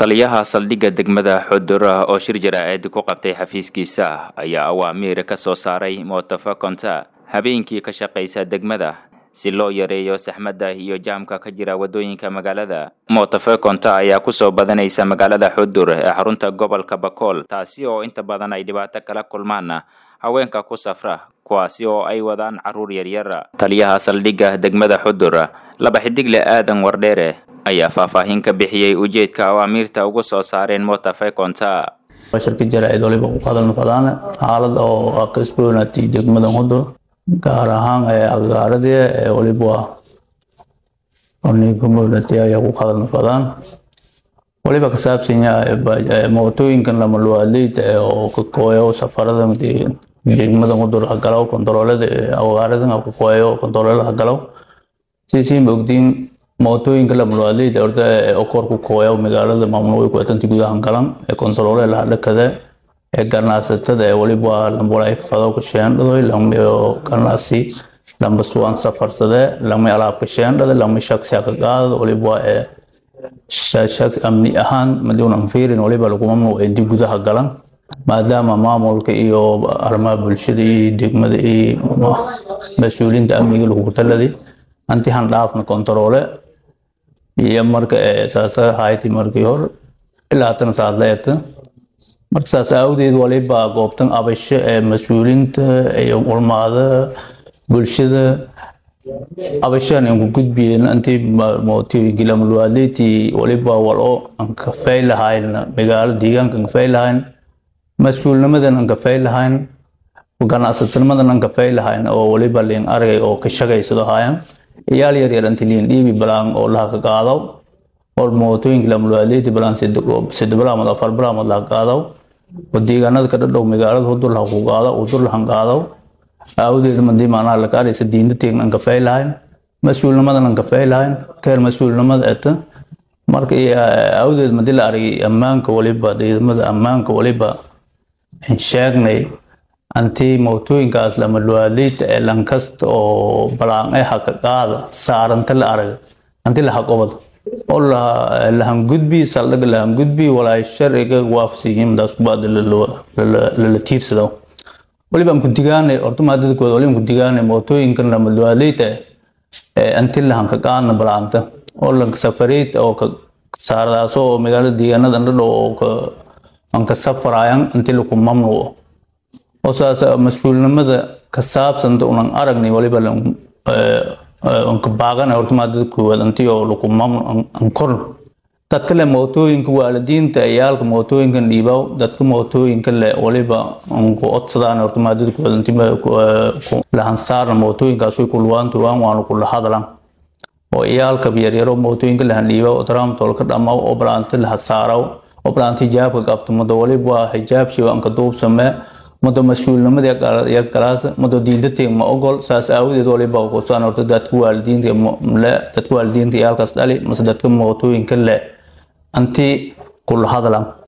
taliyaha saldhigga degmada xudura oo shir jaraa'id ku qabtay xafiiskiisa ayaa awaamiir ka soo saaray mootofakonta habeenkii ka shaqaysa degmada si loo yareeyo saxmadda iyo jaamka ka jira waddooyinka magaalada mootofakonta ayaa kusoo badanaysa magaalada xudur ee xarunta gobolka bakool taasi oo inta badan ay dhibaato kala kulmaan haweenka ku safra kuwaasi oo ay wadaan carruur yaryar taliyaha saldhigga degmada xudur laba xidigle aadan wardheere ayaa faahfaahin ka bixiyey ujeedka awaamiirta ugu soo saareen mootofakonta shirka jaraa'id waliba ku hadalna fadaan xaalad oo ka isboonatay degmada hudur gaar ahaan agaaradii waliba community ayaa ku hadalna fadaan waliba ka saabsan yahay mootooyinkan lamaluwaadleyda oo ka kooyo safarada degmada hudur hagalow kontaroolada agaarada ka kooyo kontaroolada hagalow siisiin ogdiin mootooyinka lamaluwaadleyda orda oo kor ku kooya magaalada maamul ku atanti gudaha galan ee kontaroole la dhakada ee ganacsatada ee waliba lambula ay fado ka sheendhado lama ganacsi lamba suwan safarsade lama alaab ka sheendhada lama shaksi ka qaado waliba ee shaks amni ahaan maduun anfiirin waliba lagu mamnuuc ee dib gudaha galan maadaama maamulka iyo arrimaha bulshada iyo degmada iyo mas-uuliinta amniga lagu taladay anti han dhaafna kontaroole iyo marka saasa hayti markii hor ilaa haatan saad leeta marka saas awdeed waliba goobtan abasho ee mas-uuliinta iyo ulmaada bulshada abashaan aan ku gudbiyeen antii mootooyinkii lamaluwaadleyti waliba walo aan kafay lahayn magaalo deegaanka aan kafay lahayn mas-uulnimadan aan kafay lahayn ganacsatanimadan aan kafay lahayn oo waliba liin aragay oo ka shaqaysado hayan iyaal yaryar inta liin dhiibi balaan oo laha ka qaadaw oo mootooyinka lamaluwaadleyti balaan sida bilaamood afar bilaamood laha qaadaw oo deegaanada ka dhadhow magaalada hudur laha ku qaadaw hudur lahan qaadaw awdeed madii macnaha la qaadaysa diinta teegna aan kafay lahayn mas-uulnimadan aan kafay lahayn keer mas-uulnimada eta marka awdeed madii la aragay ammaanka waliba ciidamada ammaanka waliba aan sheegnay antii mootooyinkaas lamaluwaadleyta ee lankasta oo balaan ay haka qaada saaranta la araga anti laha qobad oo lahan gudbi saldhaga lahan gudbi walaay sharciga waafsiyiindaas kubaad lala tiirsado waliba aan ku digaanay horta maadadkooda waliba ku digaanay mootooyinkan lamaluwaadleyta ee anti lahan ka qaadna balaanta oo lanka safareyt oo ka saardaas oo magaalada deegaanada andhadhow oo aan ka safarayan anti laku mamnuuco oo saas mas-uulnimada ka saabsanta unan aragnay waliba anka baaqana horta maadada koowaad anti oo laku mamnu an korn dadka le mootooyinka waalidiinta ciyaalka mootooyinkan dhiibaw dadka mootooyinka le waliba anku odsadaan horta maadada koowaad anti lahan saarna mootooyinkaas way kulwaantuwaan waana kula hadlan oo ciyaalka yaryaro mootooyinka lahan dhiibaw tramtol ka dhamaw oo balaanta laha saaraw oo balaanta hijaabka qabto mada waliba hijaab shiw anka duub samee mado mas-uulnimada iyo galaas mado diinta teeg ma ogol saas aawadeed waliba kusaan horta dadka waalidiinta le dadka waalidiinta iyaalkaas dhali mase dadka mootooyinka le anti kula hadlan